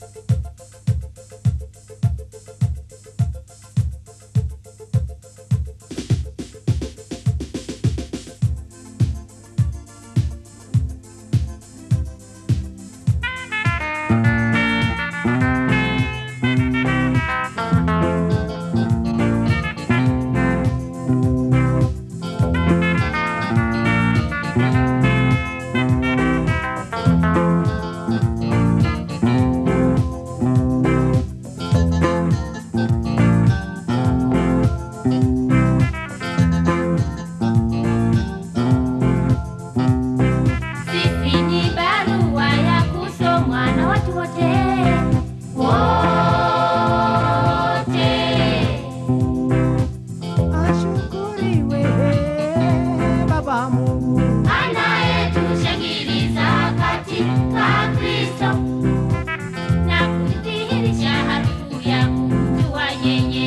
Sisi ni barua ya kusomwa na watu wote wote. Ashukuriwe Baba Mungu, anayetushangiliza katika Kristo na kudhihirisha harufu ya kumjua yeye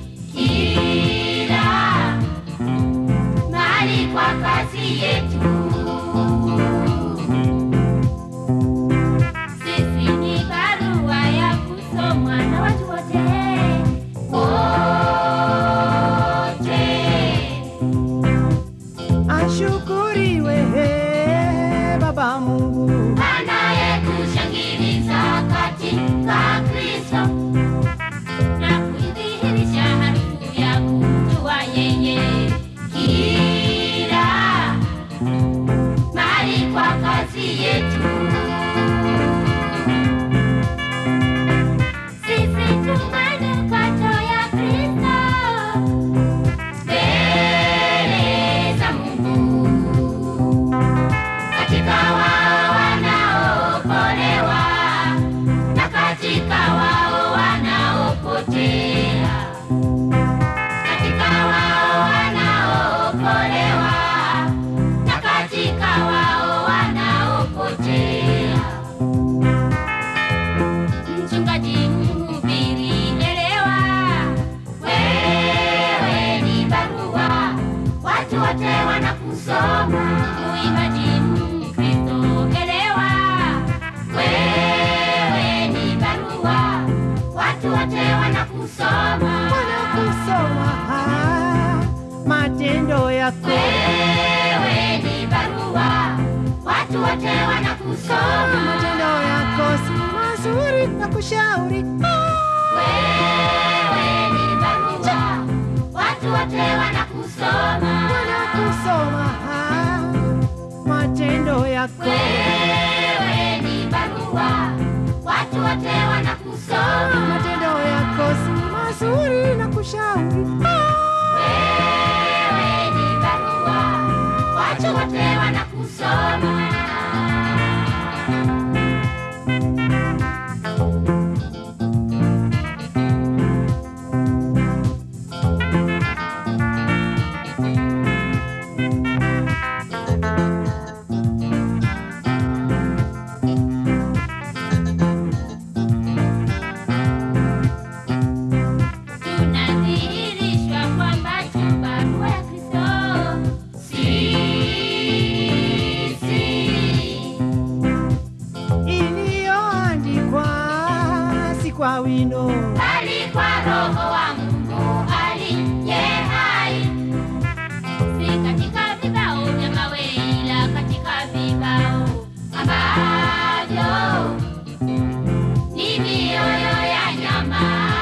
kila mahali kwa kazi yetu. Sisi ni barua ya kusomwa na watu wote wote. ashukuriwe Baba Mungu, anayetushangiliza katika Kristo na kuidhihirisha harufu ya kumjua yeye kila mahali kwa kazi yetu. Sisi tu manukato ya Kristo mbele za Mungu katika wao wanaokolewa na katika wao wanaopotea, katika wao wanaokolewa na katika wao wanaopotea. Mchungaji, mhubiri, elewa, wewe ni barua, watu wote wanakusoma. Muimbaji, Mkristo, elewa, wewe ni barua, watu wote wanakusoma. wanakusoma matendo yako, Wewe ni barua, watu wote wanakusoma. matendo yako si mazuri na kushauri Wewe ni barua, watu wote wanakusoma. wanakusoma matendo yako, Wewe ni barua, watu wote wanakusoma. matendo yako si mazuri na kushauri Wewe ni barua, watu wote wanakusoma. Tunadhihirishwa kwamba tu barua ya Kristo sisi iliyoandikwa si kwa wino bali kwa Roho wa Mungu aliye hai, si katika vibao vya mawe, ila katika vibao ambavyo ni mioyo ya nyama.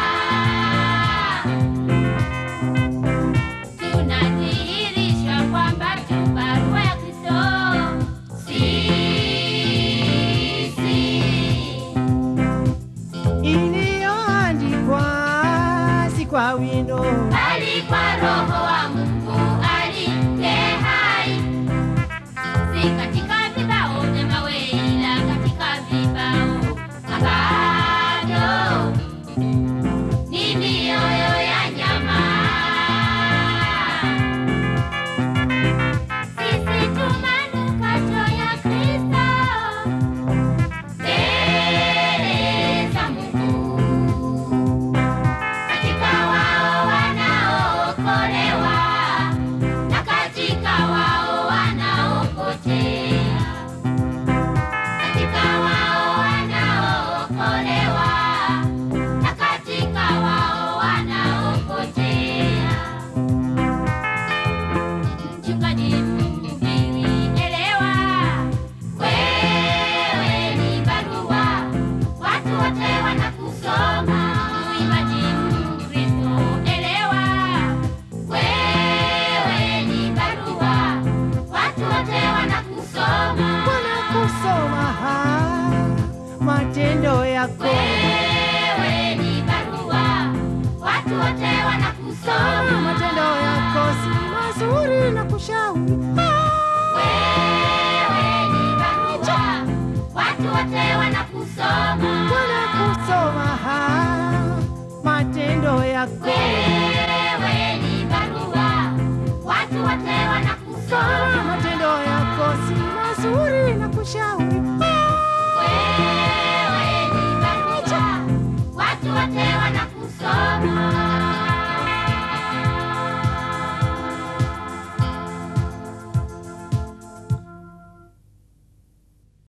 Tunadhihirishwa kwamba tu barua ya Kristo sisi iliyoandikwa kusoma ah, matendo yako Wewe ni barua, watu wote Ah, wanakusoma. matendo yako si mazuri na kushauri ah, Wewe ni barua, watu wote wanakusoma. wanakusoma ah, matendo yako Wewe ni barua, watu wote Ah, wanakusoma. matendo yako si mazuri na kushauri